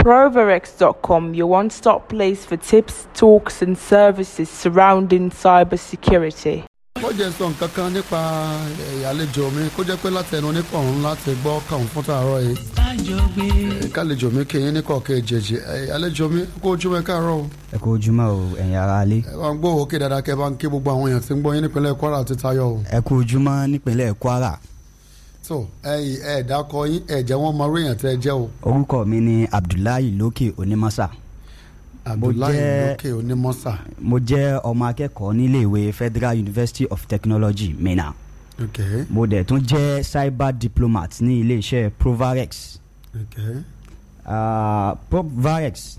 Proverex.com, your one stop place for tips, talks, and services surrounding cybersecurity. ó jẹ́ sọ nǹkan kan nípa eh, àlejò mi kó jẹ́ pé láti ẹnu oníkọ̀ọ̀hún láti gbọ́ kàún fún tààrọ̀ yìí Eh, kálejò mi kì í ní kọ̀ọ̀kẹ́ jẹ̀jẹ̀ Eh, àlejò mi kó ojúmọ́ ẹ káàárọ̀ o ẹ kú ojúmọ́ o ẹ̀yin ará ilé ẹ bá ń gbọ́ òkè dáadáa kẹ́ ẹ bá ń ké gbogbo àwọn èèyàn tí ń gbọ́ yín nípínlẹ̀ Kwara àti Tayọ̀ o ẹ kú ojúmọ́ nípínlẹ̀ Kwara tó ẹ̀yin ẹ̀ dákọ yín ẹ̀ jẹ́ wọ́n mọ orí èèyàn tẹ́ ẹ jẹ́ o orúkọ mi ni Abdullahi Lókè Onímọ́sà Abdullahi jẹ́- lókè onímọ́sà mo jẹ́ ọmọ akẹ́kọ̀ọ́ níléèwé Federal University of Technology Minna ok mo dẹ̀ tún jẹ́ cyber diplomat ní iléeṣẹ́ Provarex ok Ah, Provarex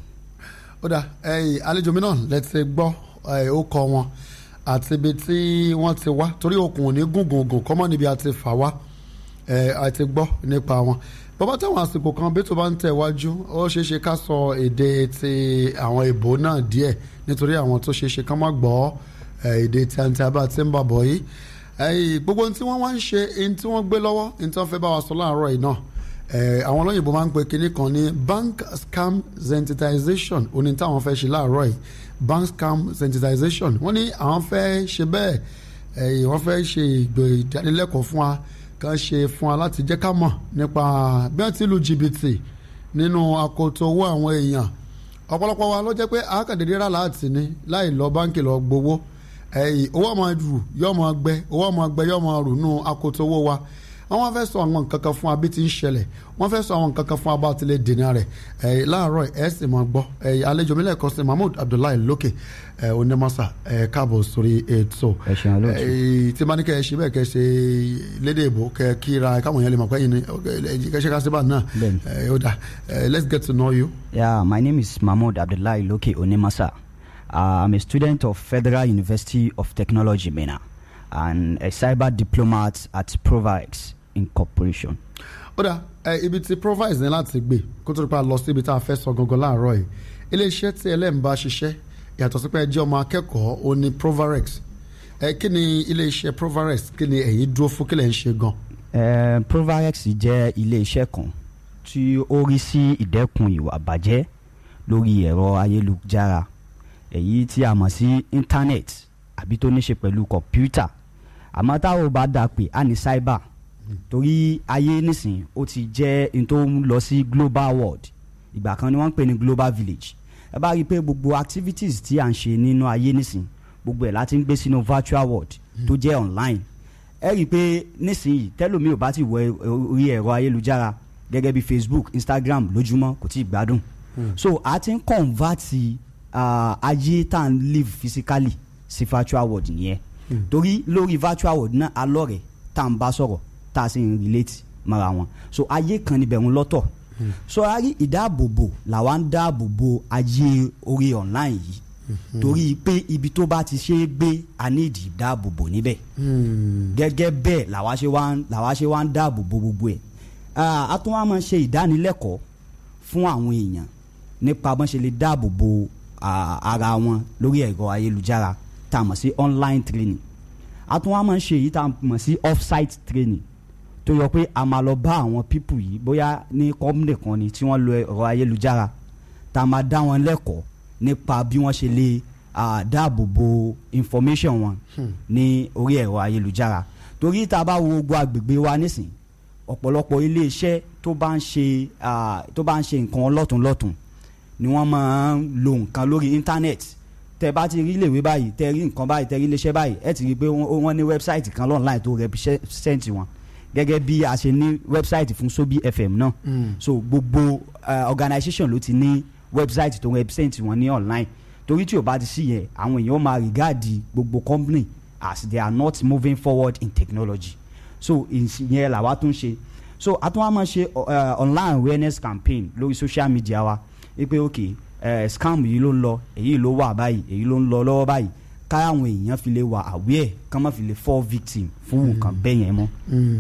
ó dà ẹ̀yin àlejò mi náà lẹ ti gbọ́ ẹ̀, ó kọ wọn àti ibi tí wọ́n ti wá torí okùn ò ní gùngùngùn kọ́mọ́ níbi àti fà wá ẹ̀, àti gbọ́ nípa wọn bàbá táwọn àsìkò kan bí tó bá ń tẹ̀ wájú ó ṣeé ṣe ká sọ èdè ti àwọn ìbò náà díẹ̀ nítorí àwọn tó ṣeé ṣe ká má gbọ́ ẹ̀, èdè tí a ń tẹ́ abá tí ń bà bọ̀ yìí ẹ̀yin, gbogbo ohun tí wọ́n wá ń ṣe ohun tí wọ́n gbé lọ́wọ́ ohun tí wọ́n fẹ́ bá wa sọ láàárọ̀ yìí náà Eh, àwọn olóyìnbó máa ń pe kinní kan ní bank scam sensitization oní táwọn fẹ́ ṣe láàárọ̀ yìí bank scam sensitization wọ́n ní àwọn fẹ́ ṣe bẹ́ẹ̀ eh, wọ́n fẹ́ ṣe ìgbò ìdánilẹ́kọ̀ọ́ fún wa kàn ṣe fún wa láti jẹ́ ká mọ̀ nípa bí wọ́n ti lu jìbìtì nínú akoto owó àwọn èèyàn ọ̀pọ̀lọpọ̀ wa ló jẹ́ pé àákàndéédé rà láti ní láì lọ báńkì lọ gbowó ẹ̀yìn owó ọmọ rù yọ ọmọ gbẹ owó ọmọ gbẹ yọ ọmọ rù nù akoto owó wa àwọn fẹ́ sọ àwọn nǹkan kan fún wa bí ti ń ṣẹlẹ̀ wọ́n fẹ́ sọ àwọn nǹkan kan fún wa bá ti lè dènà rẹ̀ ẹ̀yìn láàárọ̀ ẹ̀ sì máa gbọ́ ẹ̀yìn àlejò mi lẹ́ẹ̀kan sí Mahmood Abdullahi Lókè ẹ̀ onímọ̀sá ẹ̀ káàbọ̀ sórí ètò ẹ ṣeun olóòtú. ẹ̀yìn tí máa ní kẹ́ ẹ ṣe bẹ́ẹ̀ kẹ́ ẹ ṣe lédè ìbò kẹ́ ẹ kíra káwọn yẹn lè mọ̀ pé ẹ̀yin ni kẹ́ ẹ ṣe ká síbà náà Bẹ́ẹ̀ni. ẹ̀ ó dà ẹ̀ let's get to know you. Yeah, my name is Mahmoud Abdullahi Loke Onemasa. Uh, I'm a student of Federal University of Technology, MENA, and a cyber diplomat at Provarex Incorporation. ó dà ẹ ibi tí provise ní láti gbé kó tó pa lọ sí ibi tá a fẹ́ sọ gangan láàárọ̀ yìí iléeṣẹ́ tí ẹlẹ́mìbá ṣiṣẹ́ yàtọ̀ sí pé ẹ jẹ́ ọmọ akẹ́kọ̀ọ́ ó ní provarex ẹ kí ni iléeṣẹ́ provarex kí ni ẹ̀yin dúró fún kí lẹ̀ ń ṣe gan. Uh, Provarex jẹ́ ilé-iṣẹ́ kan tí ó rí sí ìdẹ́kun ìwà bàjẹ́ lórí ẹ̀rọ ayélujára èyí tí a mọ̀ sí internet àbí tó ní ṣe pẹ̀lú kọ̀mpútà àmọ́ táwọn ò bá dà pé a ní cyber torí ayé nísìn ó ti jẹ́ n tó ń lọ sí global world ìgbà kan ni wọ́n ń pè ní global village ẹ bá rí i pé gbogbo activities tí à ń ṣe nínú ayé nísìn gbogbo ẹ̀ láti ń gbé sínú virtual world tó jẹ́ online ẹ rí i pé nísìnyí tẹ́lómi ò bá ti wọ orí ẹ̀rọ ayélujára gẹ́gẹ́ bí Facebook Instagram lójúmọ́ kò tí ì gbádùn so a ti ń convert uh, ayé tá à ń live physically sí virtual world nìyẹn torí lórí virtual world náà alọ́rẹ̀ tá à ń bá sọ̀rọ̀ tá a sì ń relate mọ́ra wọn so ayé kan níbẹ̀ ń lọ́tọ̀ so a rí ìdáàbòbò làwa ń dáàbòbò ayé orí online yìí torí pé ibi tó bá ti ṣe é gbé a ní ìdí ìdáàbòbò níbẹ̀ gẹ́gẹ́ bẹ́ẹ̀ làwa ṣe wá ń làwa ṣe wá ń dáàbòbò gbogbo ẹ̀ Ah, a tún wá máa ń ṣe ìdánilẹ́kọ̀ọ́ fún àwọn èèyàn nípa bọ́n ṣe lè dáàbòbò ah, ara wọn lórí ẹ̀rọ ayélujára tá a mọ̀ sí online training a tún wá máa ń ṣe èyí tá a mọ̀ sí off-site training tó yọ pé a máa lọ bá àwọn pípù yìí bóyá ní company kan ni tí wọ́n lo ẹ̀rọ ayélujára tá a máa dá wọn lẹ́kọ̀ọ́ nípa bí wọ́n ṣe lè ah, dáàbòbò information wọn ní orí ẹ̀rọ ayélujára torí tá a bá wo gbogbo agbègbè wa nísìn ọ̀pọ̀lọpọ̀ iléeṣẹ́ tó bá ń ṣe ah, tó bá ń ṣe nǹkan lọ́tùnlọ́tùn ni wọ́n máa ń lo nǹkan lórí íńtánẹ́ẹ̀tì tẹ bá ti rí iléèwé báyìí tẹ rí nǹkan báyìí tẹ rí iléeṣẹ́ báyìí ẹ ti rí i pé wọ́n wọ́n ní wẹ́bsáìtì kan lọ́nláìn tó rẹpísẹ́ǹtì wọn gẹ́gẹ́ bí a ṣe ní wẹ́bsáìtì fún Sobi FM náà so gbogbo uh, organisation ló ti ní wẹ́bsáìtì tó rẹpísẹ́ǹtì wọn ní online torí tí o bá ti sí yẹn àwọn èèyàn máa rìgáàdì gbogbo company as they are not moving forward in technology so ìyẹn làwa tún ṣe so a tún wá máa ṣe uh, online awareness campaign lórí social media wa wípé ok uh, scam yìí ló ń lọ èyí ló wà báyìí èyí ló ń lọ lọ́wọ́ báyìí káwọn èèyàn fi lè wà aware kán má fi lè fall victim fún nǹkan bẹ́ẹ̀ yẹn mọ́.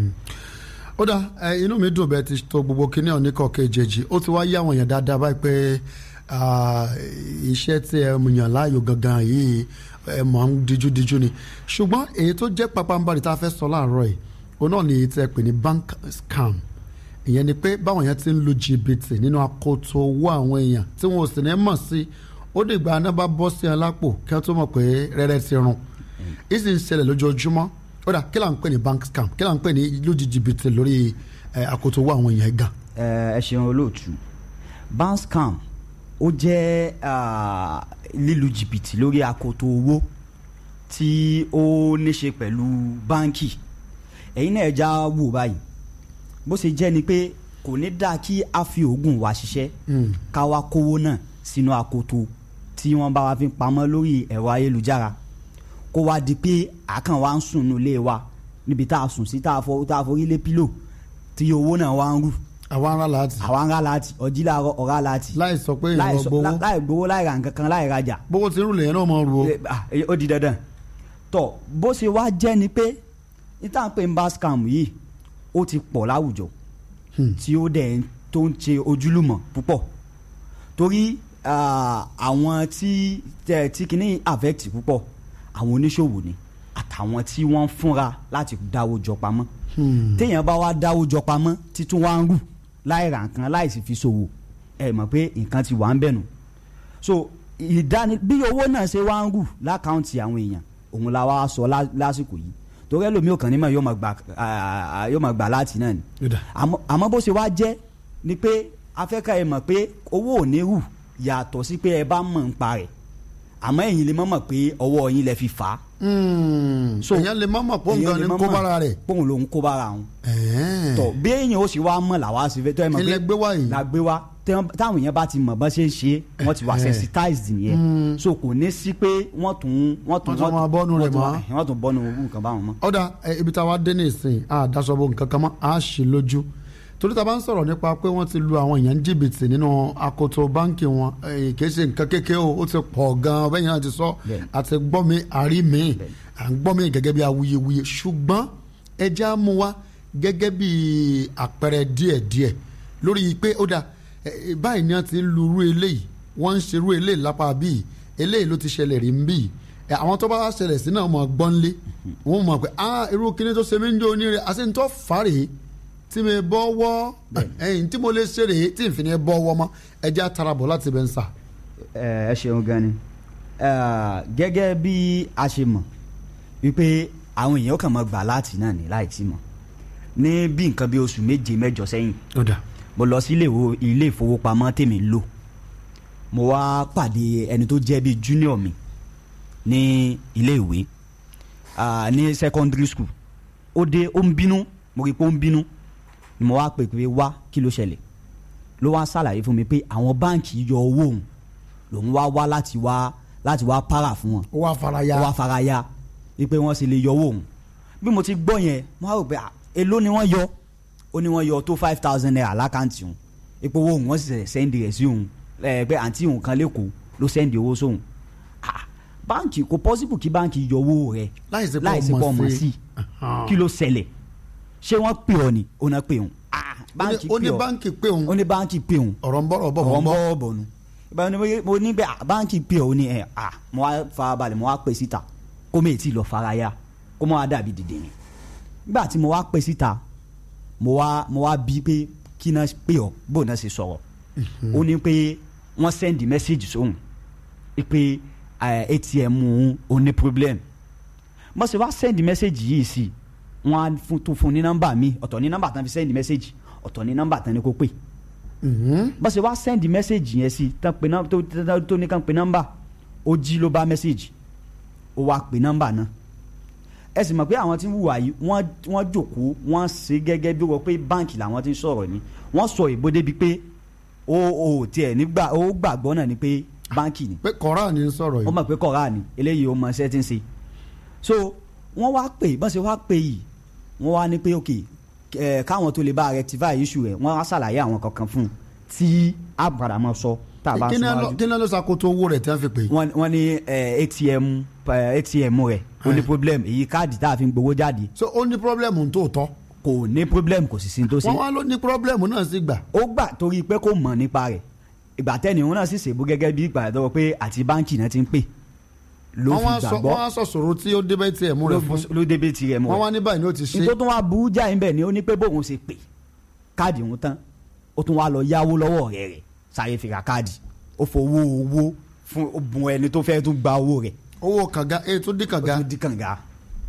ó dá ẹ, inú mi dùn bẹ́ẹ̀ ti tó gbogbo kíní ọ̀nìkọ̀ kejì ó ti wá yá àwọn èèyàn dáadáa báyìí pé ah, iṣẹ́ tí ẹ yàn láàyò gangan yìí ẹ mọ̀ ń díjúdíjú ni ṣùgbọ́n èyí tó jẹ́ pápánbarì tá a fẹ́ sọ láàárọ̀ yìí òun náà ni èyí tí ẹ pè ní bank scam ìyẹn ni pé báwọn yẹn ti ń lu jìbìtì nínú akoto owó àwọn èèyàn tí wọn ò sì ní mọ̀ sí ó dìgbà aná bá bọ́ sí ẹ lápò kí wọ́n tó mọ̀ pé rẹ́rẹ́ ti run ìsì ń ṣẹlẹ̀ lójoojúmọ́ ó dà kí là ń pè ní bank scam kí là ń pè ní lójì jìbìtì lórí ẹ, akoto owó àwọn èèyàn gan. ẹ ẹ ṣeun olóòtú bank scam ó jẹ́ ah, lílu jìbìtì lórí akoto owó tí ó níṣe pẹ̀lú báńkì ẹ̀yin náà já wò báyìí bó ṣe jẹ́ ni pé kò ní dáa kí a fi oògùn wa ṣiṣẹ́ ká wá kówó náà sínú akoto tí wọ́n bá wa fi pamọ́ lórí ẹ̀rọ ayélujára kó wá di pé àkàn wa ń sùn nílé wa níbi tá a sùn sí tá a fọ tá a forí lé pílò tí owó náà wá ń rù àwọn ará láti àwa ń rà láti ọjí làárọ̀ ọ̀rá láti láì sọ pé láì ìrọ̀ sọ- gbowó lá- láì gbowó láì ra nǹkan kan láì rajà bówó ti rúlẹ̀ yẹn náà mọ̀ ru o. Eh, ah, eh, ó di dandan tọ bó ṣe wá jẹ́ ni pé níta pé ń bá scam yìí ó ti pọ̀ láwùjọ tí ó dẹ̀ ń- tó ń ṣe ojúlùmọ̀ púpọ̀ torí ah, àwọn tí tẹ- tí kìíní affect púpọ̀ àwọn oníṣòwò ni àtàwọn tí wọ́n ń fúnra láti dáwó jọ pamọ́ téèyàn bá wá dáwó jọ pamọ́ títún wá ń rù láì ra nǹkan láì sì fi ṣòwò ẹ mọ̀ pé nǹkan ti wà ń bẹ̀ nù so ìdáni bí owó náà ṣe wá ń rù lákàntì àwọn èèyàn òun la wá sọ lá- lásìkò yìí torí ẹlòmíì ò kàn ní mọ̀ yóò máa gbà ah, yóò máa gbà láti náà ni Yọ̀dà. àmọ́ àmọ́ bó ṣe wá jẹ́ ni pé afẹ́ká ẹ mọ̀ pé owó ò ní rù yàtọ̀ sí pé ẹ bá mọ̀ ń pa rẹ̀ àmọ́ ẹ̀yin lè mọ̀ mọ̀ pé ọwọ́ yín lẹ fi fà á. So, èèyàn lè má mọ̀ pé òun Èèyàn gan lè ni mọ̀ kó mọ̀ bára rẹ̀. póun lòun kó bára òun Ẹ̀ẹ́n. tọ bí èèyàn ó sì wá mọ̀ làwa sì fẹ́ tọ́ ẹ mọ̀ Ilẹ̀ gbé wá yìí. la gbé wá tẹ́- táwọn èèyàn bá ti mọ̀ bá ṣe ń ṣe wọ́n ti wà Eh. sensitized nìyẹn so kò ní sí pé wọ́n tún wọ́n tún Wọ́n tún máa bọ́nu rẹ̀ wọ́n tún mọ́. máa- wọ́n tún bọ́nu owó nǹkan báwọn mọ́. ọ̀dà ẹ, ibi tá a wá dé ní ìsìn a daṣọ́bọ̀ nǹkan kan mọ́ a ṣì lójú torí tá a bá ń sọ̀rọ̀ nípa pé wọ́n ti lu àwọn èèyàn ní jìbìtì nínú akoto báǹkì wọn eh, kì í ṣe nǹkan kékeré o ó ti pọ̀ gan-an bẹ́ẹ̀ yẹn náà ti sọ Bẹ́ẹ̀ni. àti gbọ́ mi àrí mi Bẹ́ẹ̀ni. à ń gbọ́ mi gẹ́gẹ́ bí awuyewuye ṣùgbọ́n ẹja á mú wa gẹ́gẹ́ bí àpẹẹrẹ díẹ̀díẹ̀ lórí pé ó dà eh, báyìí ni wọ́n ti ń lu irú eléyìí wọ́n ń ṣe irú eléyìí lápá bíi eléyìí ló ti ṣẹlẹ̀ rí ń bíi ẹ, àwọn tó bá ṣẹlẹ̀ sí náà mọ̀ gbọ́nlé wọ́n mọ̀ pé ah irú kíní tó ṣe mí ń jó oníire àti ní tó fà rèé tí mi bọ́ wọ́ ẹ̀yìn tí mo lè ṣe rèé tí n fi ní bọ́ wọ́ mọ́ ẹjẹ́ àtàràbọ̀ láti bẹ̀ ń sà. ẹ ẹ ṣeun gan ni Eh, gẹ́gẹ́ bí a ṣe mọ̀ wípé àwọn èèyàn kàn mọ́ gbà láti náà ní láì tí mọ̀ ní bí nǹkan bí oṣù méje mẹ́jọ sẹ́yìn ó dà mo lọ sí ilé ìwo- ilé ìfowópamọ́ tèmi ń lò mo wá pàdé ẹni tó jẹ́ bíi junior mi ní ilé ìwé ah, ní secondary school ó dé ó ń bínú mo rí i pé ó ń bínú ni mo wá pè pé wá kí ló ṣẹlẹ̀ ló wá ṣàlàyé fún mi pé àwọn báǹkì yọ owó òun lòun wá wá láti wá láti wá para fún wọn ó wá fara ya ó wá fara ya wípé wọ́n sì lè yọ owó òun bí mo ti gbọ́ yẹn mo á rò pé ah, èló ni wọ́n yọ ó ní wọ́n yọ tó five thousand naira lákàntì òun ipò owó òun wọ́n sì ṣẹ̀ṣẹ̀ sẹ́ndì rẹ̀ sí òun ẹ̀ pé àǹtí òun kan lẹ́kọ̀ọ́ ló sẹ́ndì owó sóhun Ah, báǹkì kò pọ́sibù kí báǹkì yọ owó rẹ̀ Láì ṣe pé láì ṣe o pé mọ̀ ọmọ sí. sí Ahan. kí ló ṣẹlẹ̀ ṣé wọ́n pè ọ́ ni ó náà pè òun Ah, báǹkì ó ní pè ọ́ báǹkì pé òun ó ní báǹkì pè òun ọ̀rọ̀ ń bọ̀rọ̀ bọ̀ ọ̀rọ̀ bọ̀ ń ń bọ̀ bọ́ bọ̀ nu ìbára ni mo- mo ní bẹ́ẹ̀ báńkì pé òun ni ẹ̀ à mo wá farabalẹ̀ mo wá pè síta kó mi ti lọ faraya kó mo wá dàbí dìde ni nígbà tí mo wá pè síta mo wá mo wá bí pé kí náà pè ọ́ bó náà ṣe sọ̀rọ̀ ó ní pé wọ́n sẹ́ndì mẹ́sẹ̀gì sóhun pé eh, atm òun ò ní problem mo sì wá sẹ́ndì mẹ́sẹ̀gì yìí sí wọ́n á fún tó fún ní nọ́mbà mi ọ̀tọ̀ ní nọ́mbà tán fi sẹ́ndì mẹ́sẹ̀gì ọ̀tọ̀ ní nọ́mbà tán ni kó pè bó ṣe wá sẹ́ndì mẹ́sẹ̀gì yẹn sí tán pe nọ́m- tó- tó tó ní kàn pe nọ́mbà ó jí ló bá mẹ́sẹ̀gì ó wá pe nọ́mbà náà ẹ sì mọ̀ pé àwọn tí ń wùwà yìí wọ́n wọ́n jòkóó wọ́n ṣe gẹ́gẹ́ bí wọ́n pé báǹkì làwọn ti ń sọ̀rọ̀ ni wọ́n sọ ìbò débi pé ó ó tiẹ̀ nígbà ó gbàgbọ́ náà ni pé báǹkì ni pé kọ́ra ni ń sọ̀rọ̀ ó yìí mọ̀ pé kọ̀ọ̀rá ni eléyìí ó mọ iṣẹ́ tí ń ṣe so wọ́n wá pè bọ́n ṣe wá pè yìí wọ́n wá ní pé ok ẹ̀ káwọn tó lè bá rectify issue rẹ̀ wọ́n wá ṣàlàyé àwọn kankan fún un tí a padà mọ́ sọ tá a bá kí sọ ni ẹ lọ- wájú kí ni ẹ lọ ṣàkóso owó rẹ̀ tí wọ́n fi pè é wọ́n wọ́n ní ẹ̀, atm ẹ̀, atm rẹ̀ ó ní Eh. problem èyí káàdì tá a fi ń gbowó jáde so ó ní pírọ́blẹ̀mù tó tọ́ kò ní problem kò sì sí ní tó ṣe wọ́n wá ló ní pírọ́blẹ̀mù náà sí gbà ó gbà torí pé kò mọ̀ nípa rẹ̀ ìgbà tẹ́ni òun náà sì ṣèbú gẹ́gẹ́ bí ìgbà tó pé àti báǹkì náà ti ń pè ló wọ́n fi wá sọ gbàgbọ́ wọ́n wá sọ sọ̀rọ̀ tí ó débẹ̀ tí ẹ̀ mú rẹ̀ fún ló débé tirẹ̀ mọ́ wọ́n wá ní báyìí ni ó ti ṣe nítorí tó wá burú jáì ń bẹ̀ ni ó ní pé bóun ṣe pè káàdì òun tán ó tún wá lọ yáwó lọ́wọ́ ọ̀rẹ́ rẹ̀ sáré fi ra káàdì ó fowó owó fún ó bùn ẹni tó fẹ́ tún gba owó rẹ̀ owó kànga èyí tó dín ó kànga tún di kànga.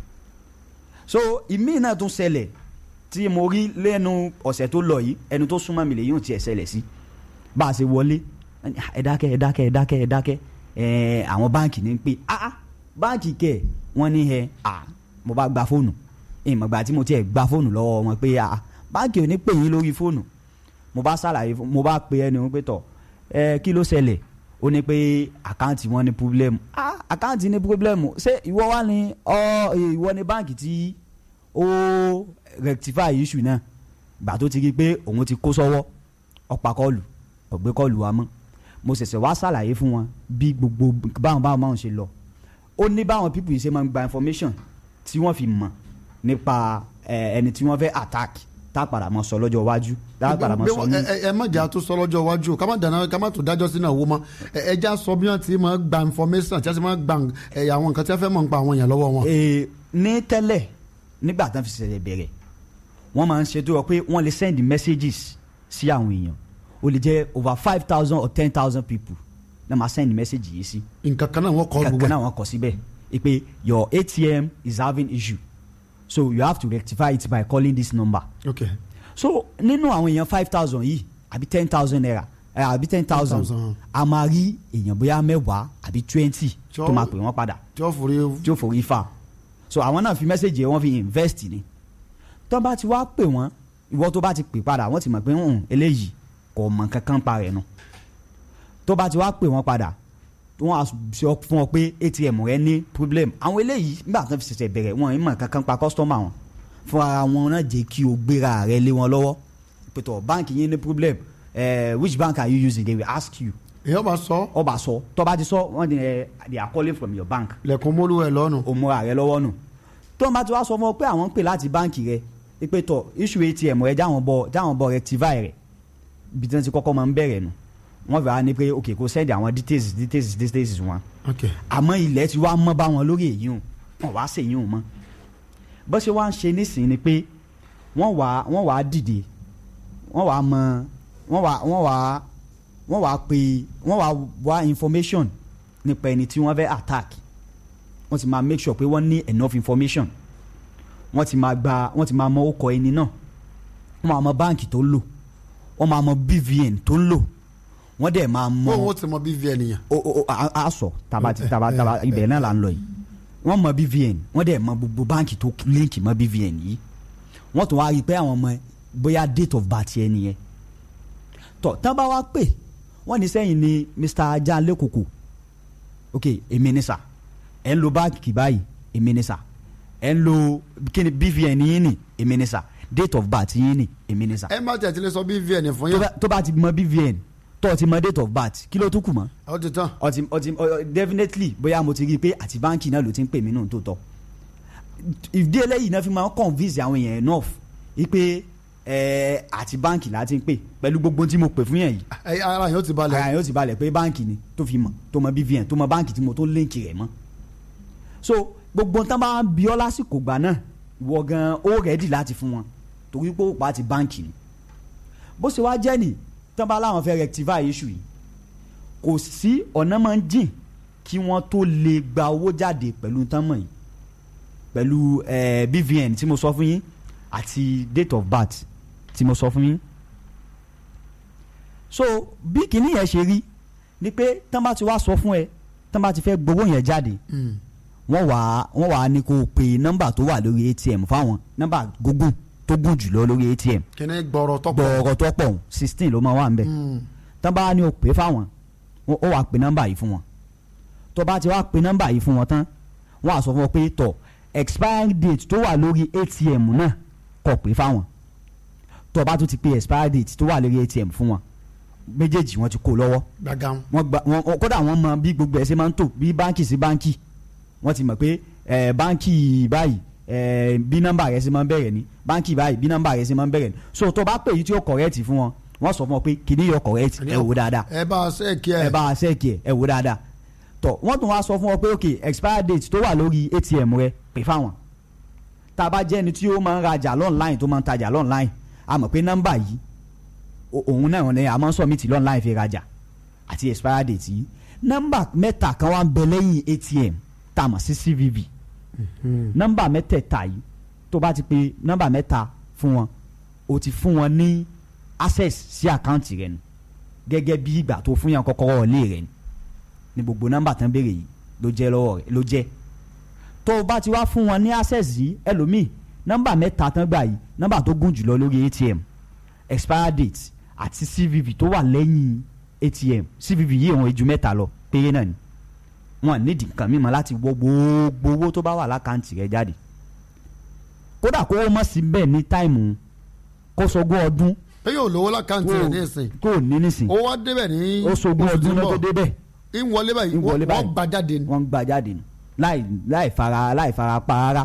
so ìmí náà tún ṣẹlẹ̀ tí mo rí lẹ́nu ọ̀sẹ̀ tó lọ yìí ẹni tó súnmọ́ mi lè yóò tiẹ̀ ṣẹlẹ̀ sí bá a ṣe wọlé ẹ dákẹ́ ẹ dákẹ́ ẹ dákẹ́ ẹ dákẹ́ ẹ àwọn báǹkì ní pé ah ah báǹkì kẹ̀ wọ́n ní ẹ ah mo bá gba fóònù ìmọ̀gbà tí mo tiẹ̀ gba fóònù lọ́wọ́ wọn pé ah báǹkì ò ní pè yín lórí fóònù mo bá ṣàlàyé fún mo bá pe ẹni wọn pé tọ̀ ẹ kí ló ṣẹlẹ̀ ó ní pé àkáǹtì wọn ní púrọ́blẹ́mù ah àkáǹtì ní púrọ́blẹ́mù ṣé ìwọ wá ní ọ ìwọ ní báǹkì tí ó rectify issue náà gbà tó ti rí i pé òun ti kó sọ́wọ́ ọ̀pá kọlù ọ̀gbẹ́ kọlù wa mọ́ mo ṣẹ̀ṣẹ̀ wá ṣàlàyé fún wọn bí gbogbo báwọn báwọn báwọn ṣe lọ ó ní báwọn people yìí ṣe máa ń gba information tí wọ́n fi mọ̀ nípa ẹ, ẹni tí wọ́n fẹ́ attack tá a padà mọ́ sọ lọ́jọ́ iwájú tá a padà mọ́ sọ ní. ẹ ẹ- ẹ má jà tó sọ lọ́jọ́ iwájú o ká má dáná ká má tó dájọ́ sínú àwo mọ́ ẹ ẹ já sọ bí wọ́n ti máa gba information tí wọ́n ti máa gba ẹ, àwọn nǹkan tí wọ́n fẹ́ mọ̀ nípa àwọn èèyàn lọ́wọ́ wọn. Ee, ní tẹ́lẹ̀ nígbà tán fi ṣẹ̀ṣẹ̀ bẹ̀rẹ̀ wọ́n máa ń ṣe tó yọ pé wọ́n lè send messages sí àwọn èèyàn ó lè jẹ́ over five thousand or ten thousand people náà máa send message yìí sí nǹkan kan náà wọ́n kọ́ gbogbo kankan ẹ̀. náà wọ́n kọ síbẹ̀ ẹ pé your atm is having issue so you have to rectify it by calling this number ok so nínú àwọn èèyàn five thousand yìí àbí ten thousand naira ẹ, àbí ten thousand 10,000. a máa rí èèyàn bóyá mẹ́wàá àbí twenty Tí ó- tó máa pè wọ́n padà tí wọ́n forí tí ó forí fa so àwọn náà fi mẹ́sẹ̀gì wọn fi invest ni tó bá ti wá pè wọ́n ìwọ tó bá ti pè padà wọ́n ti mọ̀ pé ń eléyìí kò mọ̀ kankan pa rẹ̀ nu tó bá ti wá pè wọ́n padà wọ́n á sọ fún ọ pé atm rẹ ní problem àwọn eléyìí nígbà tó fi ṣẹ̀ṣẹ̀ bẹ̀rẹ̀ wọn ì mọ̀ kankan pa customer wọn fún ara wọn náà jẹ́ kí o gbéra rẹ lé wọn lọ́wọ́ pẹ̀tọ̀ báǹkì yín ní problem eh, which bank are you using they will ask you èèyàn bá sọ ọba sọ tó bá ti sọ wọ́n ní eh, they are calling from your bank lẹ́kùn mólú ẹ̀ lọ́nu. o múra rẹ lọ́wọ́ nù tó ń bá ti wá sọ fún ọ pé àwọn ń pè láti báǹkì rẹ pé tọ issue atm rẹ jáwọn bọ jáwọn bọ rectify rẹ ibi tí wọ́n ti kọ́kọ́ máa ń bẹ̀rẹ̀ nù wọ́n fẹ́ wá ní pé ok kò send àwọn details details details wọn ok àmọ́ ilẹ̀ ti wá mọ́ bá wọn lórí èyí hùn wọ́n wá ṣèyí hùn mọ́ bó ṣe wá ń ṣe nísìnyí ni pé wọ́n wá wọ́n wá dìde wọ́n wá mọ wọ́n wá wọ́n wá wọ́n wá pe wọ́n wá wá information nípa ẹni tí wọ́n fẹ́ attack wọ́n ti máa make sure pé wọ́n ní enough information wọ́n ti máa gba wọ́n ti máa mọ orúkọ ẹni náà wọ́n máa mọ báǹkì tó ń lò wọ́n máa mọ bvn tó ń lò wọ́n dẹ̀ máa mọ bóun ó ti mọ bvn yẹn. o o o a a sọ taba ti taba taba ibẹ̀ náà la ń lọ yìí wọ́n mọ bvn wọ́n dẹ̀ mọ gbogbo báǹkì tó líǹkì mọ bvn yìí wọ́n tún wá rí i pé àwọn ọmọ bóyá date of birth yẹn nìyẹn tọ tán bá wá pè wọ́n ní sẹ́yìn ni mr ajá lẹ́kọ̀kọ̀ ok èmi ni sà ẹ̀ ń lo báǹkì báyìí èmi ni sà ẹ̀ ń lo kíni bvn yín ni èmi ni sà date of birth yín ni èmi ni sà ẹ má tẹ̀ tí lè sọ bvn fún tó yín. bá- tó bá ti mọ bvn tó ti mọ date of birth kí ló tún kù mọ́ ó ti tán. ọtí ọtí ọ- definitely bóyá mo ti rí i pé àti báńkì náà ló ti ń pè mí nù tó tọ ìdí eléyìí náà fi máa ń convince àwọn èèyàn enough wípé ẹ àti báńkì láti ń pè pẹ̀lú gbogbo tí mo pè fún yẹn yìí ẹ ara yẹn ó ti balẹ̀. ara yóò ti balẹ̀ pé báńkì ni tó fi mọ̀ tó mọ bvn tó mọ báńkì tí mo tó líǹkì rẹ̀ mọ́ so gbogbo tán bá ń bi ọ́ lásìkò gbà náà ìwọ gan ó rẹ́dì láti fún wọn torí pé ó pa ti báńkì ni bó ṣe wá jẹ́ nì tán bá láwọn fẹ́ rectify issue yìí kò sí ọ̀nà máa ń jìn kí wọ́n tó lè gba owó jáde pẹ̀lú tán mọ̀ yìí pẹ̀lú eh, bvn tí mo sọ fún yín àti date of birth tí mo sọ fún yín so bí kinní yẹn ṣe rí ni pé tán bá ti wá sọ fún ẹ tán bá ti fẹ́ gbowó yẹn jáde Mm. wọ́n wà wọ́n wà ní kó o pe nọ́mbà tó wà lórí atm fáwọn nọ́mbà gúngùn tó gùn jùlọ lórí atm kíní gbọ́rọ̀ tọ́pọ̀. gbọ̀ọ̀rọ̀ tó pọ̀ sixteen ló máa wà ń bẹ̀ Mm. tán bá ní o pè fáwọn wọ́n- ó wà pe nọ́mbà yìí fún wọn tó bá ti wá pe nọ́mbà yìí fún wọn tán wọ́n á sọ fún wọn pé tọ̀ expiry date tó wà lórí atm náà kó pè fáwọn tó bá tún ti pe expiry date tó wà lórí atm fún wọn méjèèjì wọ́n ti kó lọ́wọ́ gbàgàm. wọ́n gba wọ́n kódà wọ́n mọ bí gbogbo ẹ̀ ṣe máa ń tò bí báǹkì sí báǹkì wọ́n ti mọ̀ pé ẹ̀ báǹkì báyìí ẹ̀ bí nọ́mbà rẹ̀ ṣe máa ń bẹ̀rẹ̀ ni báǹkì báyìí bí nọ́mbà rẹ̀ ṣe máa ń bẹ̀rẹ̀ ni so tó bá pè yìí tí ó kọ̀rẹ́ẹ̀tì fún wọn wọ́n sọ fún wọn pé kìíní yọ kọ̀rẹ́ẹ̀tì ẹ wò dáadáa ẹ bá a ṣe kí ẹ. ẹ bá a ṣẹ́ẹ̀kì ẹ ẹ wò dáadáa tọ wọ́n tún wá sọ fún wọn pé ok expire date tó wà lórí atm rẹ pè fáwọn tá a bá jẹ́ ẹni tí ó máa ń rajà lọ́nláìn tó máa ń tajà lọ́nláìn a mọ̀ pé nọ́mbà yìí o- òun náà ni a máa ń submit online fi rajà àti expire date yìí nọ́mbà mẹ́ta kan wá ń bẹ lẹ́yìn atm tá a mọ̀ sí cvv nọ́mbà mẹ́tẹ̀ẹ̀ta yìí tó bá ti pe nọ́mbà mẹ́ta fún wọn o ti fún wọn ní access sí àkáǹtì rẹ nù gẹ́gẹ́ bí ìgbà tó fún yàn kọ́kọ́rọ́ ilé rẹ ni ní gbogbo nọ́mbà tán béèrè yìí ló jẹ́ lọ́wọ́ rẹ ló jẹ́ tó o bá ti wá fún wọn ní access yìí ẹlòmíì nọ́mbà mẹ́ta tán gbà yìí nọ́mbà tó gùn jùlọ lórí atm expire date àti cvv tó wà lẹ́yìn atm cvv yìí òun ju mẹ́ta lọ péré náà ni wọn nídìí nǹkan mímọ́ láti wọ gbogbo owó tó bá wà lákàntì rẹ jáde kódà kó o mọ̀ sí bẹ́ẹ̀ ní táìmù kó sọgbọ́n ọdún pé yóò lówó lákàntì rẹ̀ ní ìsìn kó o ní nísìn ó wá débẹ̀ ní ó sọgbọ́n oṣù tí ọdún ń náà bọ̀. tó débẹ̀ ń wọlé báyìí ń wọlé wọ́n báyìí. gbà jáde ni. wọ́n ń gbà jáde nù láì láì fara láì fara pa ara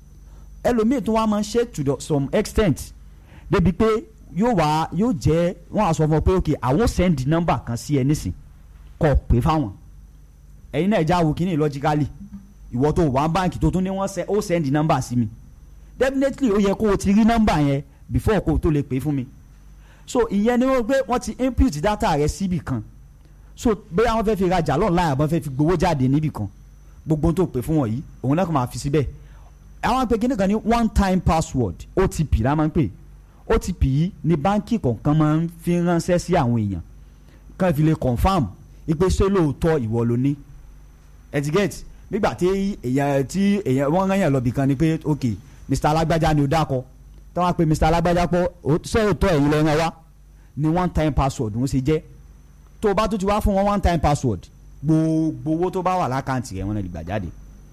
ẹlòmíì tún wá máa ń ṣe to the, some extent débi pé yóò wá yóò jẹ́ wọ́n á sọ fún ọ pé ok àwọn send number kan sí ẹ nísìn kọ pé fáwọn ẹ̀yin náà já wo kínní logically ìwọ tó wà báǹkì tó tún ní wọ́n sẹ- ó send number sí mi definitely ó yẹ kó o ti rí number yẹn before kó o tó lè pè fún mi so ìyẹn ni wọ́n pé wọ́n ti input data rẹ síbì kan so bóyá wọ́n fẹ́ fi rajà lọ́nà àbọ̀ fẹ́ fi gbowó jáde níbì kan gbogbo ohun tó pè fún wọn yìí òun náà kò máa fi síbẹ̀ àwọn pé kíní kan ní one time password otp la máa ń pè otp yìí ni báńkì kọ̀ọ̀kan máa ń fi ránṣẹ́ sí àwọn èèyàn kan fi lè confam ipe ṣé lóòótọ́ ìwọ ló ní etiquette nígbà tí èèyàn tí èèyàn wọ́n rán yàn lọ bìkan ni pé ok mr alágbájá ni ó dákọ tí wọ́n á pe mr alágbájá pọ̀ ó- ṣé òótọ́ ẹ̀yin lẹ́ran wá ni one time password ń ṣe jẹ́ tó o bá tún ti wá fún wọn one time password gbogbo owó tó bá wà lákàntì rẹ wọn lè gbà jáde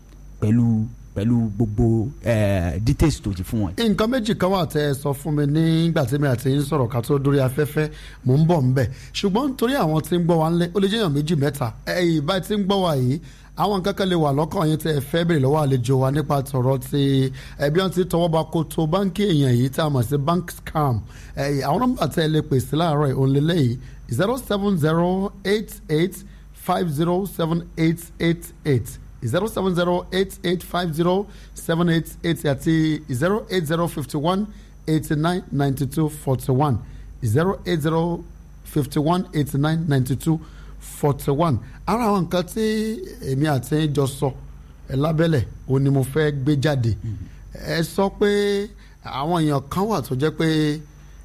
pẹ̀lú pẹ̀lú gbogbo eh, details tó ti fún wọn. nǹkan méjì kan wà tẹ́ ẹ sọ fún mi nígbà tí mi àti yín sọ̀rọ̀ ká tó dórí afẹ́fẹ́ mò ń bọ̀ ń bẹ̀ ṣùgbọ́n nítorí àwọn tí ń gbọ́ wa ńlẹ̀ ó lè jẹ́yàn méjì mẹ́ta ẹ̀yìn bá ti ń gbọ́ wa yìí àwọn nǹkan kan lè wà lọ́kàn yín tẹ́ ẹ fẹ́ bèrè lọ́wọ́ àlejò wa nípa tọ̀rọ̀ ti ẹbí wọn ti tọwọ́ ba koto báńkì èèyàn yìí tá a mọ̀ sí bank scam ẹ̀yìn àwọn nọ́mbà tẹ́ ẹ lè pèsè láàárọ̀ yìí òun lélẹ̀ yìí zero seven zero eight eight five zero seven eight eight eight zero seven zero eight eight five zero seven eight eight àti zero eight zero fifty one eighty nine ninety two forty one zero eight zero fifty one eighty nine ninety two forty one ara àwọn nǹkan tí èmi àti yín jọ sọ ẹ lábẹ́lẹ̀ o ni mo fẹ́ gbé jáde ẹ sọ pé àwọn èèyàn kan wà tó jẹ́ pé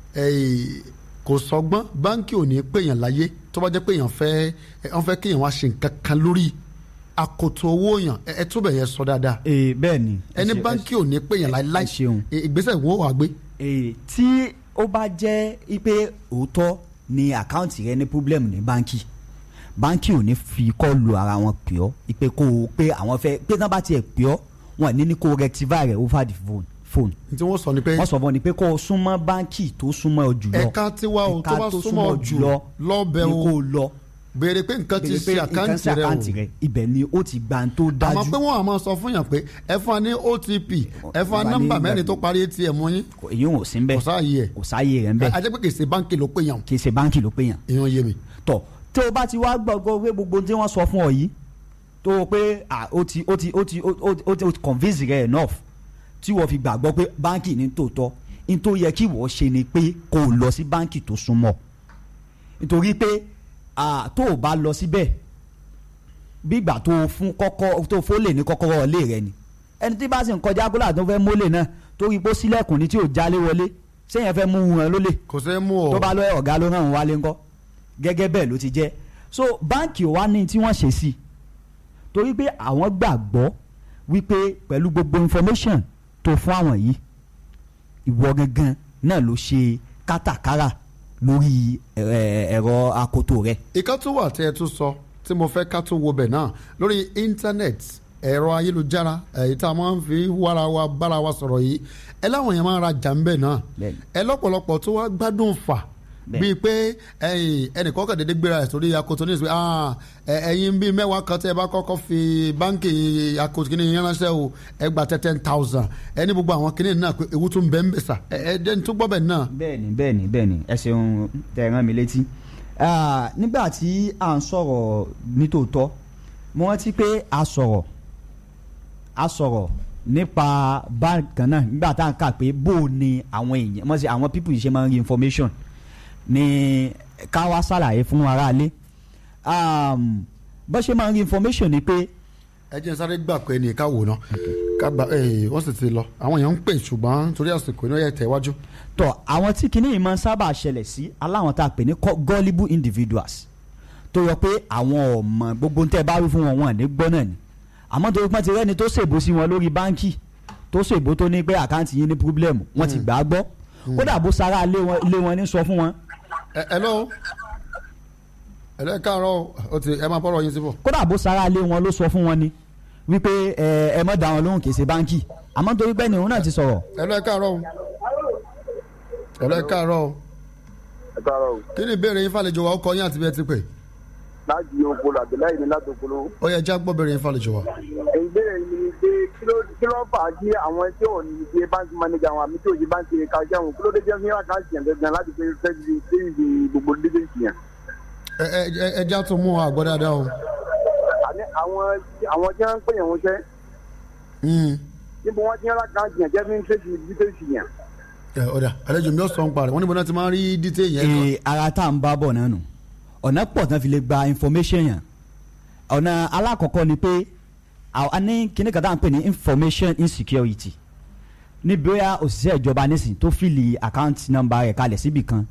eh, kò sọgbọ́n báńkì ò ní pèèyàn láyé tó bá jẹ́ pé èèyàn fẹ́ ẹ, wọ́n fẹ́ kéèyàn wá ṣe nǹkan kan lórí akoto owó yàn ẹ ẹ túbẹ̀ yẹn sọ dáadáa ee bẹ́ẹ̀ ni. ẹ ẹni ṣe- báńkì ò ní pèèyàn láéláé ẹ ṣeun. ẹ, ìgbésẹ̀ wo wà gbé. ee tí ó bá jẹ́ pé òótọ́ ni àkáǹtì rẹ ní pọ́blẹ́mù ní báńkì báńkì ò ní fi kọ́ọ̀lù ara wọn pè ọ́ ipe kó o pé àwọn fẹ́ pé tán bá tiẹ̀ pè ọ́ wọn ní ní kó o rectify rẹ̀ over the phone phone tí wọ́n sọ ni pé wọ́n sọ fún ọ ni pé kó o súnmọ́ báńkì tó súnmọ́ ọ jùlọ ẹ̀ka tiwa o tó bá súnmọ́ ọ jù lọ́bẹ̀ ni o kó o lọ béèrè pé nǹkan ti béèrè pé ṣe nǹkan sí àkáǹtì rẹ o àkáǹtì rẹ ibẹ̀ ni ó ti gbà ń tó dájú àmọ́ pé wọ́n á máa sọ fún yàn pé ẹ fún wa ní otp ẹ fún wa Wà ní nọ́mbà ìgbà- mẹ́rin tó parí atm yín Kò- èyí ò sí ń bẹ́ẹ̀ kò sáàyè ẹ̀ kò sáyé rẹ̀ ń bẹ́ẹ̀ ajẹ́ pé kì í ṣe báńkì ló pé yàn kì í ṣe báńkì ló pé yàn èèyàn yé mi. tọ tí o bá ti wá gbọ́gbọ́ pé gbogbo tí wọ́n sọ fún ọ yìí tó o pé ah, ó ti ó ti ó ti ó ó- ó ti convince rẹ enough tí wọ́n fi gbàgbọ́ pé báńkì ní tòótọ́ ní tó yẹ kí wọ́n ṣe ni pé kó o lọ sí báńkì tó súnmọ́ nítorí pé ah, tó o bá lọ síbẹ̀ bí ìgbà tó o fún kọ́kọ́ tó o fólè ní kọ́kọ́rọ́ ilé rẹ ni ẹni tí bá sì ń kọjá kó láti fẹ́ mólè náà torí pé ó sílẹ̀kùn ní tí ò jálé wọlé sẹ́yìn fẹ́ mú wọn lólè kò sẹ́ mú ọ tó bá lọ ọ̀gá ló ràn wọ́n wálé ńkọ́ gẹ́gẹ́ bẹ́ẹ̀ ló ti jẹ́ so báǹkì ò wá ní tí wọ́n ṣe sí i torí pé àwọn gbàgbọ́ wípé pẹ̀lú gbogbo information tó fún àwọn yìí ìwọ gangan náà ló ṣe kátàkárà lórí ẹ- ẹ̀rọ akoto rẹ ìkan tó wà tí ẹ tún sọ tí mo fẹ́ ká tún wo bẹ̀ náà lórí íńtánẹ́ẹ̀tì ẹ̀rọ ayélujára èyí tá a máa ń fi wára wa bára wa sọ̀rọ̀ yìí ẹ láwọn èèyàn máa ń rajà ń bẹ̀ náà Bẹ́ẹ̀ni. ẹ lọ́pọ̀lọpọ̀ tó wá gbádùn fà Bẹ́ẹ̀ni. bíi pé ẹ̀yin ẹnìkan kàn déédéé gbéra ẹ̀ sórí akoto ní ìsìn ah ẹ- ẹ̀yin bíi mẹ́wàá kan tẹ́ ẹ bá kọ́kọ́ fi báńkì akoto kìíní yín ránṣẹ́ o ẹ gba tẹ́ ten thousand ẹni gbogbo àwọn kìíní náà pé ewu tún bẹ́ẹ̀ ń bẹ̀ sà ẹ ẹ dẹ́ni tó gbọ́ bẹ̀ náà bẹ́ẹ̀ni bẹ́ẹ̀ni bẹ́ẹ̀ni ẹ ṣeun tẹ ẹ rán mi létí Ah, nígbà tí à ń sọ̀rọ̀ nítòótọ́ mo rántí pé a sọ̀rọ̀ a sọ̀rọ̀ nípa bákan náà nígbà tá à ń kà pé bó o ni àwọn èèyàn mọ̀ sí àwọn people yìí ṣe máa ń rí information ní ká wá ṣàlàyé fún aráalé um, bó ṣe máa ń rí information ni pé ẹ jẹ́ n sáré gbà pé ní ká wò ná ká gba ẹ wọ́n sì ti lọ àwọn èèyàn ń pè ṣùgbọ́n torí àsìkò iná yẹ tẹ̀ wájú. tọ àwọn tí kinní yìí máa ń sábà ṣẹlẹ̀ sí aláwọn tá a pè ní co- gullible individuals tó yọ pé àwọn ọmọ gbogbo ń tẹ́ bá wí fún wọn wọn ní gbọ́ náà ni àmọ́ torí pọ́n ti rẹ́ni tó ṣèbó sí wọn lórí báńkì tó ṣèbó tó ní pé àkáǹtì yín ní pírọ́blẹ̀mù wọ́n ti gbà á gbọ́ kódà bó sara ilé wọn ilé wọn ní sọ fún wọn ẹ ẹ lọ ẹ lọ ẹ káàárọ̀ o ti ẹ máa bọ́rọ̀ yín síbọ̀. kódà bó sara ilé wọn ló sọ fún wọn ni wípé ẹ ẹ mọ̀ dá wọn lóhùn kì í ṣe báńkì àmọ́ torí pé ni òun náà ti sọ̀rọ̀ ẹ lọ ẹ káàárọ̀ o ẹ lọ ẹ káàárọ̀ o ẹ káàárọ̀ o kí ni ìbéèrè yín fàlejò wa ó kọ yín àti bí ẹ ti pè láti okolo àbẹ̀láyé ní láti okolo. ó yẹ já gbọ́ béèrè yín fàlejò wa. ìbéèrè mi ni pé kí ló kí ló fà á kí àwọn tí ò ní ṣe báńkì mánéjà wọn àmì tí ò ṣe báńkì kájà wọn kí ló dé jẹ́ fún àkáǹtì yẹn gangan láti pé fẹ́ fi ṣe ìdí gbogbo dídéǹtì yẹn. ẹ ẹ ẹ ẹ já tún mú àgbọ̀ dáadáa o. àní àwọn àwọn tí wọ́n ń pè yẹn wọ́n ṣẹ́ Mm. níbo wọ́n ti ń àkáǹtì yẹn jẹ́ fi ń ṣe ìdí dídéǹtì yẹn. ẹ ọ̀dà àlejò mi ò sọ ń parẹ́ wọ́n níbo náà ti máa ń rí dítẹ́ yẹn kan. ee ara tá à ń bá bọ̀ náà nù ọ̀nà pọ̀ tán fi lè gba information yẹn ọ̀nà alákọ̀ọ́kọ́ ni pé a ní kíní kan tá à ń pè ní information insecurity níbi ó yá òṣìṣẹ́ ìjọba nísìn tó fìlì account number rẹ̀ kalẹ̀ síbì kan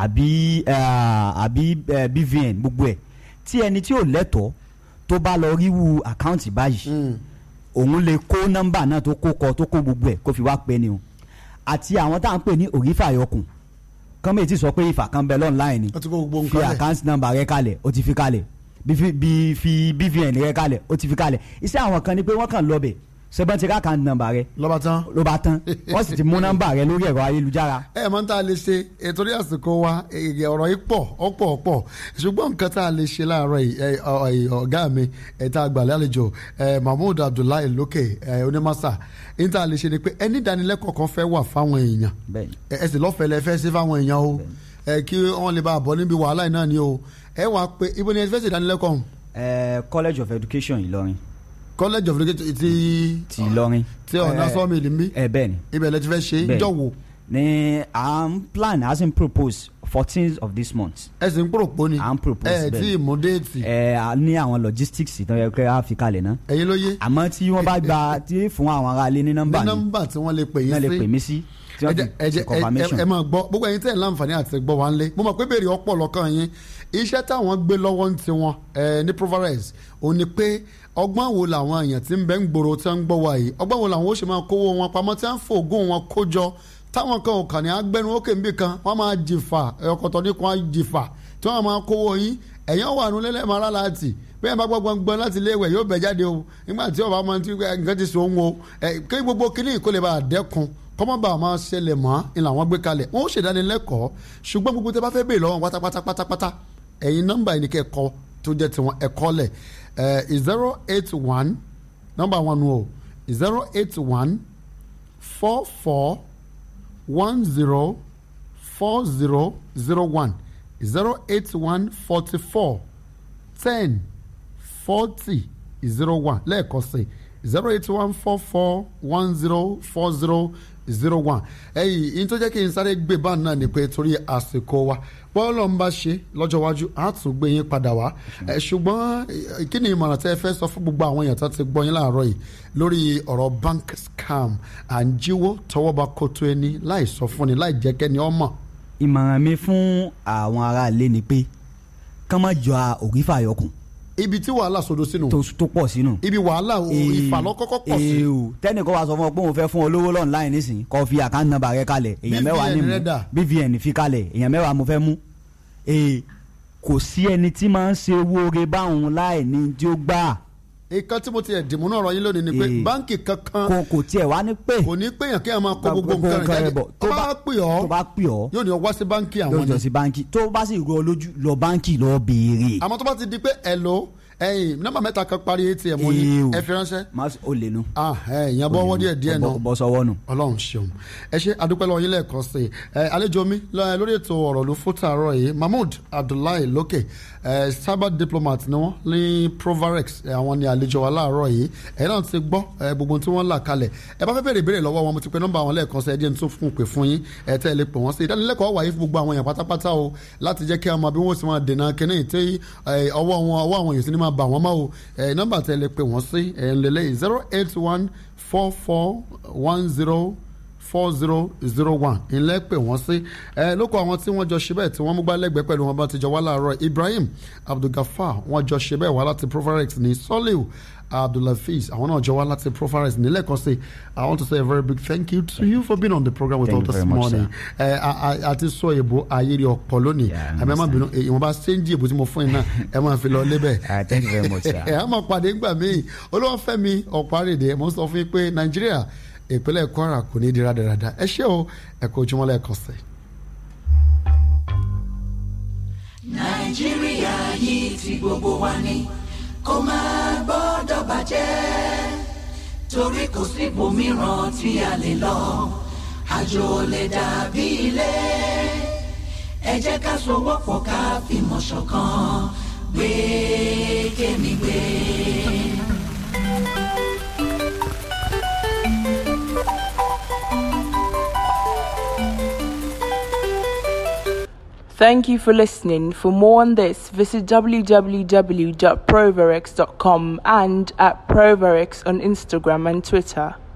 àbí eh, àbí eh, BVN gbogbo ẹ̀ tí ẹni tí ò lẹ́tọ̀ọ́ tó bá lọ ríwu account báyìí Mm. òun lè kó nọ́mbà náà tó kó kọ tó kó gbogbo ẹ̀ kó fi wá pẹ́ ni o àti àwọn tá à ń pè ní òrífàyọkùn kọ́mẹ̀ tí sọ pé ìfà kan bẹ lọ́nláìn ni wọ́n ti kó gbogbo fi nǹkan lẹ̀. account number rẹ kalẹ̀ ó ti fi kalẹ̀ bí fi bí fi BVN rẹ kalẹ̀ ó ti fi kalẹ̀ iṣẹ́ àwọn kan ni pé wọ́n kàn lọ bẹ̀ ṣẹ́gbọ́n ti ká account number rẹ lọ́ba tán. ló bá tán wọ́n sì ti mú nọ́mbà rẹ lórí ẹ̀rọ ayélujára ẹ máa ń tá a lè ṣe ètò orí àsìkò wa èyí ọ̀rọ̀ yìí pọ̀ ọ̀pọ̀ ọ̀pọ̀ ṣùgbọ́n nǹkan tá a lè ṣe láàárọ̀ yìí ẹ, ọ, ẹ, ọ̀gá mi ẹ̀ta àgbàlẹ̀ àlejò ẹ, mahmood abdullahi lókè ẹ, onímọ̀sá ní tá a lè ṣe ni pé ẹni ìdánilẹ́kọ̀ọ́ kan fẹ́ wà fáwọn èèyàn bẹ́ẹ̀ni ẹ ẹ sì lọ́fẹ̀ẹ́ lẹ fẹ́ sí fáwọn èèyàn o ẹ kí wọ́n lè bá a bọ̀ níbi wàhálà yìí náà ni o ẹ wàá pé ibo ni ẹ fẹ́ ṣe ìdánilẹ́kọ̀ọ́ ọ̀hún? ẹ college of education Ìlọrin college of education ti ti Ìlọrin ti ọ̀nà Eh, sọ́ọ̀mì ìlú mi ẹ bẹ́ẹ̀ni ibẹ̀ lẹ ti fẹ́ ṣe Bẹ́ẹ̀. jọ̀wọ́ ní à ń plan as in propose fourteenth of this month ẹ sì ń pòròpó ni à ń propose ẹ bẹ́ẹ̀ tí ni. ì mú déètì ẹ a ní àwọn logistics tó yẹ kí a fi kalẹ̀ náà ẹ̀yin ló yé àmọ́ tí wọ́n bá gba tí fún àwọn aráalé ní ní nọ́mbà ni nọ́mbà tí wọ́n lè pè yín náà lè sí pè mí sí tí ẹ wọ́n jẹ́- ẹ fi jẹ́- ṣe confirmation. ẹ- ẹ máa gbọ́ gbogbo ẹ̀yin tẹ̀ láǹfààní àti gbọ́ wa ń lé mo mọ̀ pé béèrè ọ̀pọ̀ lọ́kàn yín iṣẹ́ táwọn gbé lọ́wọ́ ń tiwọn ẹ, ní Proverbs òun ni pé ọgbọ́n wo làwọn èèyàn tí ń bẹ ń gbòòrò tí wọ́n ń gbọ́ wa yìí ọgbọ́n wo làwọn ó ṣe máa kówó wọn pamọ́ tí wọ́n ń fògùn wọn kó jọ táwọn kan ò kàn ní agbẹnu ókè níbì kan wọ́n máa jìfà ọkọ̀tọ̀ ní kan jìfà tí wọ́n máa kówó yín ẹ̀yàn wà nù lẹ́lẹ́ máa rálá tì bẹ́ẹ̀ bá gbọ́ gbọ́ngbọ́n láti ilé ìwẹ̀ yóò bẹ̀ jáde o nígbà tí ọba máa ti nǹkan ti sọ òun o ẹ̀ kí gbogbo kíní kó lè bá a dẹ́kun kọ́mọ́bà máa ṣẹlẹ̀ mọ́ ni làwọn gbé kalẹ̀ wọ́n ó ṣèdánilẹ́kọ̀ọ́ ṣùgbọ́n gbogbo tẹ́ bá fẹ́ béèrè lọ́wọ́ pátápátá pátápátá ẹ̀yin nọ́mbà yìí ni kẹ́ ẹ kọ tó jẹ́ tiwọn ẹ kọ́ lẹ̀ ẹ̀ zero eight one nọ́mbà wọn nu o zero eight one four four one zero four zero zero one zero eight one forty four ten forty zero one lẹ́ẹ̀kan sí zero eight one four four one zero four zero zero one ẹ̀yìn yìí tó jẹ́ kí n sáré gbé bá náà ni pé torí àsìkò wa bọ́ọ̀lù ń bá ṣe lọ́jọ́ iwájú á tún gbé yín padà wá ẹ̀ ṣùgbọ́n eh, kí ni ìmọ̀ràn tẹ́ ẹ fẹ́ sọ fún gbogbo àwọn èèyàn tó ti gbọ́ yín láàárọ̀ yìí lórí ọ̀rọ̀ bank scam à ń jíwó tọwọ́ bá kótó ẹni láì sọ fúnni láì jẹ́ kẹ́ni ọmọ ìmọ̀ràn mi fún àwọn aráalé ni pé kán má jọ òrífà yọkùn ibi tí wàhálà sodo sínú tó tó pọ̀ sínú. ibi wàhálà o ìfàlọ́kọ́kọ́ pọ̀ sí ee o tẹ́nìkan wàá sọ fún ọ pé òun fẹ́ fún ọ lówó lọ́nláìn nísìnyí kó fi àkáǹtì nọ́mbà rẹ kalẹ̀ èèyàn mẹ́wàá ní BVN mú rẹ dà? BVN fi kalẹ̀ èèyàn mẹ́wàá mo fẹ́ mú ee kò sí ẹni tí máa ń ṣe owó oore báwọn láì ní tí ó gbà nǹkan tí mo ti ẹ̀ dìmú náà rọ yín lónìí ni pé Ee. báǹkì kankan kò kò tiẹ̀ wá ní pé kò ní péyàn kí ẹ máa kó gbogbo nǹkan rẹ̀ jáde bọ̀ tó bá pè ọ́ tó bá pè ọ́ yóò ní ọ wá sí báǹkì yóò àwọn jọ ni sí báńkì tó bá sì rọ lójú lọ báńkì lọ béèrè àmọ́ tó bá ti di pé ẹ̀lò ẹ̀yin nọ́mbà mẹ́ta kan parí atm yìí Ew. ẹ fi ránṣẹ́ má ó lè nu. ah ẹ ìyẹn bọ́ ọwọ́ díẹ̀ díẹ̀ náà bọ́ sọ́wọ́ nù. ọlọ́run ṣeun ẹ ṣe adúpẹ́ lọ́wọ́ yín lẹ́ẹ̀kan sí i ẹ àlejò mi lọ- lórí ètò ọ̀rọ̀ ló fún tààrọ̀ yìí mahmood abdullahi lókè ẹ cyber diplomat ni wọ́n ní provarex ẹ, àwọn ni àlejò wa láàárọ̀ yìí ẹ náà ti gbọ́ ẹ gbogbo tí wọ́n là kalẹ̀ ẹ bá fẹ́ bèrè ìbéèrè lọ́wọ́ wọn mo ti pe nọ́mbà wọn lẹ́ẹ̀kan sí ẹ jẹ́ n tún fún un pè fún yín ẹ tẹ́ ẹ lè pè wọ́n sí ìdánilẹ́kọ̀ọ́ wáyé fún gbogbo àwọn èèyàn pátápátá o láti jẹ́ kí a mọ bí wọ́n ti máa dènà kínní tí ẹ, ọwọ́ wọn ọwọ́ àwọn èèyàn sì ní máa bà wọ́n mọ́ o ẹ nọ́mbà tẹ́ ẹ lè pè wọ́n sí ẹ lélẹ́yìí zero eight one four four one zero four zero zero one ilẹ̀ pè wọ́n sí ẹ lóko àwọn tí wọ́n jọ ṣe bẹ́ẹ̀ tí wọ́n mú gbálẹ́gbẹ̀ẹ́ pẹ̀lú wọn bá ti jọ wá láàárọ̀ Ibrahim Abdulgafar wọ́n jọ ṣe bẹ́ẹ̀ wá láti Profarex ní Soliu Abdulhafiz àwọn náà jọ wá láti Profarex nílẹ̀ kan sí I want to say a very big thank you to you for being on the program with Thank us you this very much, morning ẹ a- a- àti sọ èbó ayéri ọ̀pọ̀ lónìí Yeah, I ẹ má má bínú understand. ìwọ̀nba ṣéǹjì èbó tí mo fún yín náà ẹ máa fi lọ lébẹ̀ Ah, thank you very much, sir. ẹ á máa pàdé ńgbà míì olúwàfẹ́mi ọ̀pá-rèdè mo ń sọ fún yín pé nàìjíríà ìpínlẹ̀ kwara kò ní í di rádaràda ẹ ṣé o ẹ kó ojúmọ́ lẹ́ẹ̀kan sí i. nàìjíríà yìí ti gbogbo wa ni kó máa gbọ́dọ̀ bàjẹ́ torí kò síbòmíràn tí a lè lọ àjò ò lè dàbí ilé ẹ jẹ́ ká sowọ́pọ̀ ká fìmọ̀ ṣọ̀kan gbé kémi gbé. Thank you for listening. For more on this, visit www.proverex.com and at Proverex on Instagram and Twitter.